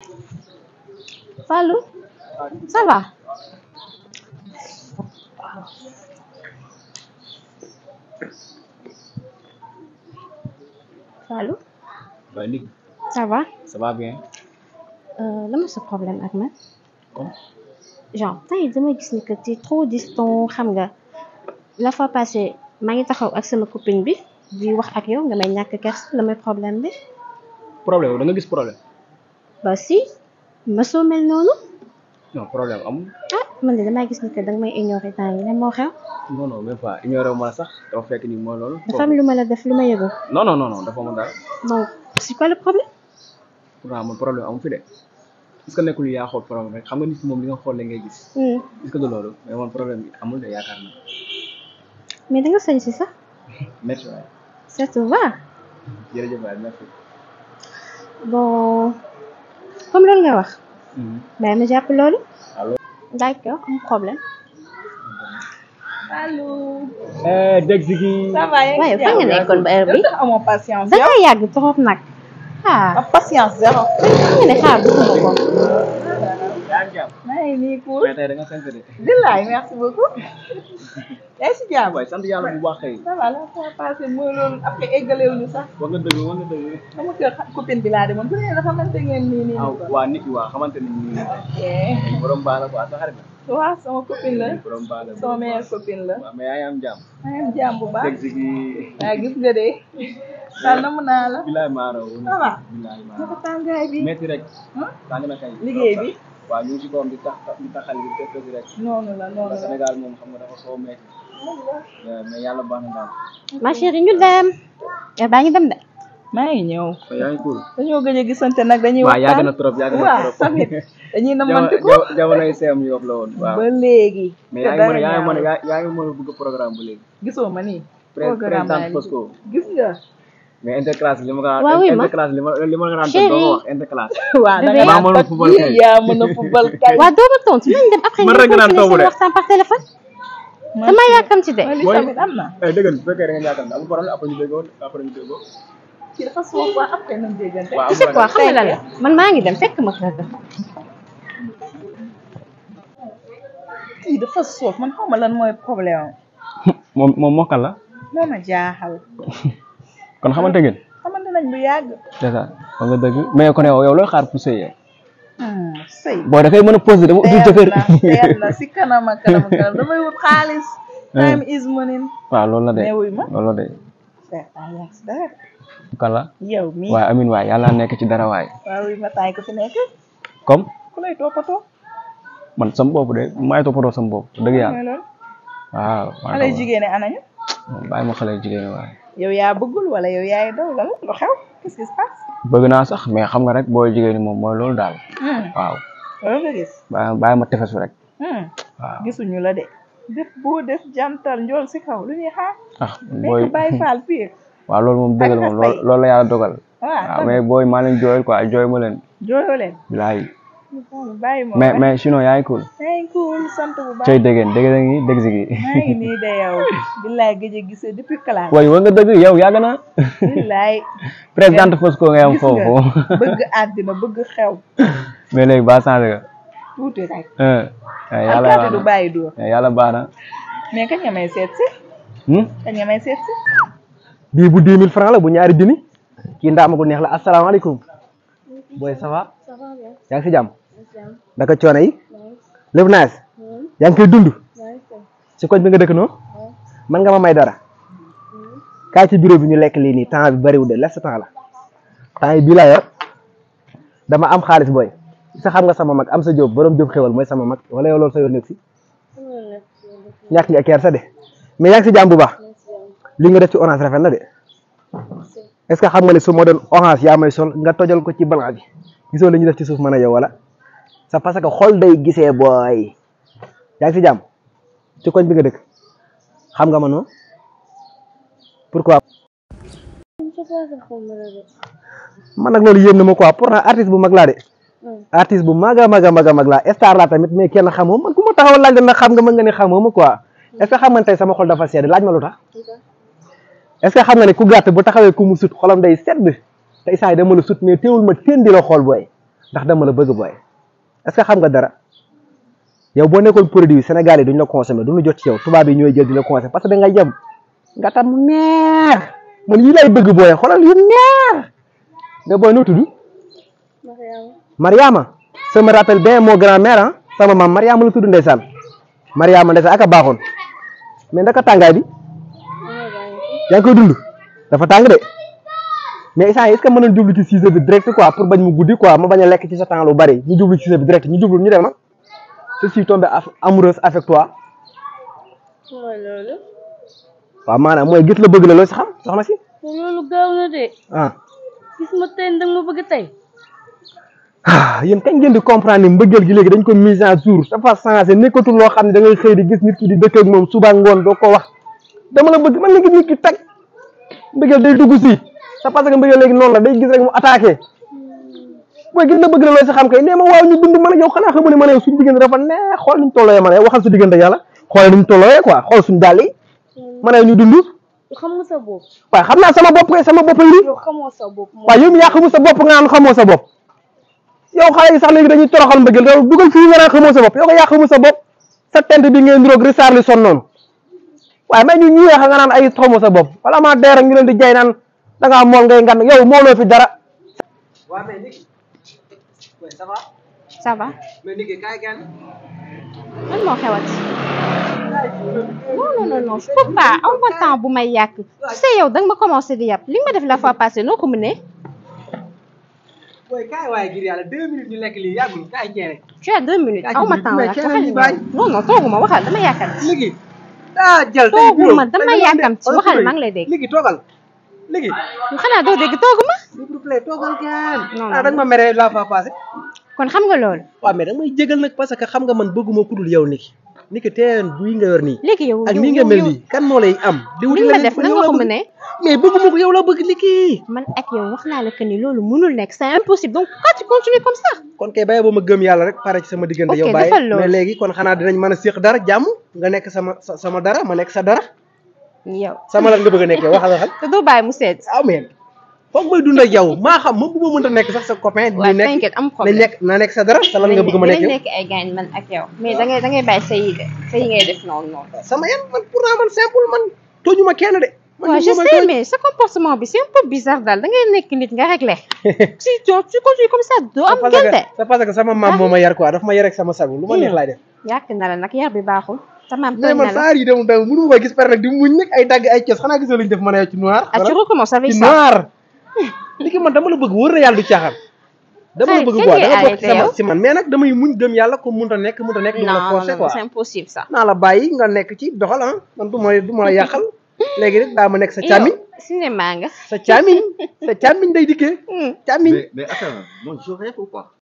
Fallou ça va Fallou waaye nit ça va ça va bien euh, lan mooy sa problème ak man comme genre temps yi dama gis ni que tu es trop distant xam nga la fois passée maa ngi taxaw ak sama copine bi di wax ak yow nga may ñàkk kers la mooy problème bi problème da nga gis problème ba si mësoo mel noonu non problème amul ah man de damaa gis ni que danga may ignorer temps yi lan moo xew non non même pas ignoré ma la sax dafa fekk ni mooy loolu dafa am lu ma la def lu ma yëgul non non non non dafa ma dara donc c'est quoi le problème pourtant man problème amu fi de est-ce que nekkul yaa xool problème rek xam nga nit ki moom li nga xool la ngay gis Hmm. est-ce que du loolu mais man problème bi amul de yaakaar na mais da nga sañ si sax merci waay ça te va jërëjëf waay merci bon comme loolu nga wax bàyyi ma jàpp loolu allo d'accord am problème allo. eh dégg si gi ça va yaa ngi waaye ci fa nga jàmm? nekkoon ba heure bi yow tax amoo patience da yow. nga yàgg trop nag ah am patience zéro. xam nga ne xaar bëgguma ko yaa ngi jàmm maa ngi nii cool. mais tey da nga sant de billaay merci beaucoup. yaa ngi si jàmm. waay sant yàlla bu baax kay ça va la fois passée mooy loolu après eggalewuñu sax. wax nga dëgg wax nga dëgg sama kër xa- copine bi laa demoon bu ne la xamante ngeen nii nii. ah waa nit ki waa xamante ni nii Eh, borom baax la quoi sa xarit la waaw sama copine la. borom baax la sama meilleure copine la. waaw mais yaa ngi am jàmm maa ngi am jàmm bu baax. dégg si gi waaw gis nga de. daal namm naa la. bilaay maaro ça va. bilaay naka maaro tàngaay bi. metti rek Huh? tàng na kay liggéey bi. waaw ñu ngi si koom di tax di taxal di def def rek noonu la noonu wala la. Sénégal moom xam nga dafa xaw a metti Ouais, mais yàlla baax na daal ma chérie ñu dem yow baa ngi dem de maa ngi ñëw. mais yaa ngi cool dañoo gëj a gisante nag dañuy waaw yàgg na waxtaan. trop yàgg na waaw trop tamit dañuy Jamono- namante ko jamono- jamonoy seem yi wax la woon waaw ba léegi. mais te yaa ngi mën a dara yaa ngi mën a ñaawul. yaa yaa ngi mën a bëgg programme ba léegi gisoo ma nii. Pré- programme présidente baa ngi Fosco gis nga. mais interclasse li ma ko Waaw, oui, ma. interclasse li ma li ma ko daan Chérie. doo ko wax interclasse waaw da Bébé. nga maa mën a naan football kay. yaa mën a football kay. waa doo ma tontu nañ dem après Man ñu rek nga naan continuer toogu seen de. waxtaan par téléphone Man- dama yàkkamti de man li Booy- tamit am na. eh dëgg la bu fekkee da nga ñàkkal amul problème après ñu déggoo après ñu déggoo kii dafa soof waa après nañ déggante. waaw tu sais quoi xam nga lan la man maa ngi dem fekk ma kër ga kii dafa soof man xaw ma lan mooy problème am. moom moom mokkal la moo ma jaaxal. kon xamante ngeen xamante nañ bu yàgg. c'est ça wax nga dëgg mais kon yow yow looy xaar pour sëy yow Hmm, sëy. boo da koy mën a posé dama utul teel jëkkër na teel na si kanam ak kanam ak kanam damay wut xaalis. time is money. waaw loolu la de mais wuy ma. loolu la de Seex yaa ngi si dara. kan la yow mii. waaye amin waay yàlla nekk ci dara waay waaw wuy ma taay ko fi nekk. comme ku lay toppatoo. man sama bopp de maay toppatoo sama bopp dëgg yàlla mooy loolu. waaw maa xale ngi jigéen ñi anañu. bàyyi ma xale jigéen waay yow yaa bëggul wala yow yaay daw lan lu xew qu'est-ce qui se passe. bëgg naa sax mais xam nga rek booy jigéen ñi moom mooy loolu daal Hmm, waaw loolu nga gis. bàyyi bàyyi ma tefesu rek Hmm, waaw gisuñu la de. def boo def jantal njool si kaw lu ñuy xaar. ah booy nekk bàyyi faal pire. waaw loolu moom dëgg la moom loolu loolu la yàlla dogal waaw waaw mais booy maa leen jooyal quoi jooy ma leen jooyoo leen. bilaay bàyyi ma mais mais sinon yaa ngi cool maa ngi cool sant bu baax. cay déggeen dégg da ngi dégg si gi maa ngi nii de yow. billaay gëj a gisee depuis classe. waaye wa nga dëgg yow yàgg na billaay. présidente Fosco ngay am gis foofu nga bëgg àddina bëgg xew. mais léegi ba changé nga tuuti rek. ah yàlla alkaati baax du na bàyyi dóor. yàlla baax na mais kañ nga may seet si. Hmm? kañ nga may seet si. bii bu 10 000 francs la bu ñaari junni kii ndaama gu neex la asalaamaaleykum booy ça va yaa ngi si jàmm naka coono yi lépp naas yaa ngi koy dund si koñ bi nga dëkk noonu man nga ma may dara kaay ci bureau bi ñu lekk lii nii temps bi bariwul de laisse temps la temps yi bii laa yor dama am xaalis booy sa xam nga sama mag am sa jóob borom jóob xewal mooy sama mag wala yow loolu sa yor nekk si ñàkk nga keer sa de mais yaa ngi si jàmm bu baax li nga def ci orange rafet na de est-ce que xam nga ne su ma doon orange yaa may sol nga tojal ko ci blanc bi gisoo li ñu def ci suuf mën a yow wala c'est parce que xol day gisee booy yaa ngi si jàmm ci koñ bi nga dëkk xam nga ma noonu pourquoi man nag loolu yéem na ma quoi pourtant artiste bu mag laa de artiste bu mag a mag a mag a mag laa star laa tamit mais kenn xamoo man ku ma taxaw laaj la nag xam nga mën nga ne xamoo ma quoi est-ce que xam nga ne tey sama xol dafa sedd laaj ma lu tax est-ce que xam nga ne ku gàtt bu taxawee ku mu sut xolam day sedd tey saa yi dama la sut mais teewul ma teen di la xool booy ndax dama la bëgg booy est-ce que xam nga dara yow boo nekkoon produit Sénégal yi duñ la consommer duñu jot ci yow tubaab yi ñooy jël di la consommer parce que da nga yem nga tam mu neex man yi lay bëgg booy xoolal yu neex nga booy noo tudd Mariama ça me rappelle bien mon grand-mère ah sama maam Mariama la tudd ndeysaan Mariama ndeysaan aka baaxoon mais ndaka tàngaay bi yaa ngi koy dund dafa tàng de mais instant est-ce que mën nañ jublu ci sujet bi direct quoi pour bañ mu guddi quoi ma bañ a lekk ci sa temps lu bari ñu jublu ci sujet bi direct ñu jublu ñu dem ah je suis tombé af- amoureuse avec toi mooy loolu waaw maanaam mooy gis la bëgg la loo si xam soxna si loolu gaaw na de ah gis ma tey danga ma bëgg tey ah yéen kañ ngeen di comprendre ni mbëggeel gi léegi dañ ko mise à jour dafa changé nekkatul loo xam ne da ngay xëy di gis nit ki di dëkk ak moom suba ngoon doo ko wax dama la bëgg man nga gis nit ki tag mbëggeel day dugg si c'est parce que mbëggeel léegi noonu la day gis rek mu attaqué booy gis na bëgg la loo si xam kay nee ma waaw ñu dund man ak yow xanaa xamu ne man ak yow suñu diggante dafa neex xool niñ tollooyee man ak yow waxal su diggante yàlla xool niñ tollooyee quoi xool suñu dàll yi man ak yow ñu dund xam nga sa bopp waaye xam naa sama bopp kay sama bopp yi yow xamoo sa bopp moom waaye yow mi yaa xamul sa bopp nga naan xamoo sa bopp yow xale yi sax léegi dañuy toroxal mbëggeel yow dugal fii nga naan xamoo sa bopp yow ko yaa xamul sa bopp sa tent bi ngeen niroog risaar li son noonu waaye may ñu ñuy wax nga naan ay xamoo sa bopp wala maa dee rek ñu leen di jay naan da ngaa mool ngay ngan yow mooloo fi dara. waaw mais Niki ça va ça va mais Niki kaay gan lan moo xewati non non non non je peux pas aw ma temps bu may yàq tu sais yow da nga ma commencé di yàpp li nga ma def la fois passée noo ko mënee booy kaay waaye ngir yàlla deux minutes ñu lekk lii yàggul kaay ceene tu as deux minutes aw ma temps mais la kenn waxal ñu ni bàyyi. non non tooguma waxal dama yàkkamti Niki daa jël tey Tooguma, bureau. dama Tey yàkkamti, xoolal waxal, bureau yi. maa ngi lay dégg. Niki toogal Niki xanaa doo dégg tooguma s'il vous plaît toogal gaan Non, ah non. da nga ma mere la fois passée kon xam nga loolu waaw mais da nga may jégal nag parce que xam nga man bëgguma ku dul yow Niki Niki teen buy nga yor nii léegi yow ak yow- nii nga yow- mel yow- nii kan moo lay am di wuti li nga ma leneen def fu nan yow nga la ko bëgg. mënee mais bëgguma ko yow la bëgg Niki man ak yow wax naa la que ni loolu mënul nekk c'est impossible donc pourquoi tu continues comme ça kon kay bàyyi ba ma gëm yàlla rek pare ci sama diggante Ok, yow bàyyi defal loolu. mais léegi kon xanaa dinañ mën a séq dara jàmm nga nekk sama sa- sama dara ma nekk sa dara yow sama lan nga bëgg a nekkee waxal waxal te doo bàyyi mu seet ah mais foog may dund ak yow maa xam ma bu ma mënta nekk sax sa copain waaw di nekk t'inquiète am na problème nekk na nekk sa dara sa lan nga bëgg ma nekk dinañ yow nekk ay gaañ man ak yow mais da ngay da ngay bàyyi sa yi de sa yi ngay def noonu noonu sama yan man pourtant man simple man tooñu ma kenn de man waaw nit je moo may sais tooñ. mais sa comportement bi c'est un peu bizarre daal da ngay nekk nit nga réglé si tu tu continues comme ça doo am c'est parce que gënte c'est parce que sama maam moo ma yar quoi daf ma yar ak sama sago lu ma neex laay def yàq na la nag yar bi baaxul sa maam mais tooñ man na la saar yi dem dem mënu ma koy gis pare nag di muñ nag ay dagg ay cos xanaa gisoo lu ñu def mën a yow ci noir ah tu recommences avec ci ça noir li ki man dama la bëgg wóor na yàlla du caaxaan dama la Xarit, bëgg kañ quoi ngay da nga bokk arrêté sama yow? ci man mais nag damay muñ gëm yàlla ko mënta nekk mënta nekk du ma la non forcer non quoi c'est impossible ça naa la bàyyi nga nekk ci doxal ah man du ma du ma la yàqal léegi rek daa ma nekk sa càmmiñ yow cinéma nga sa càmmiñ sa càmmiñ day dikkee Hmm. càmmiñ Mais, mais attends, moi je rêve ou pas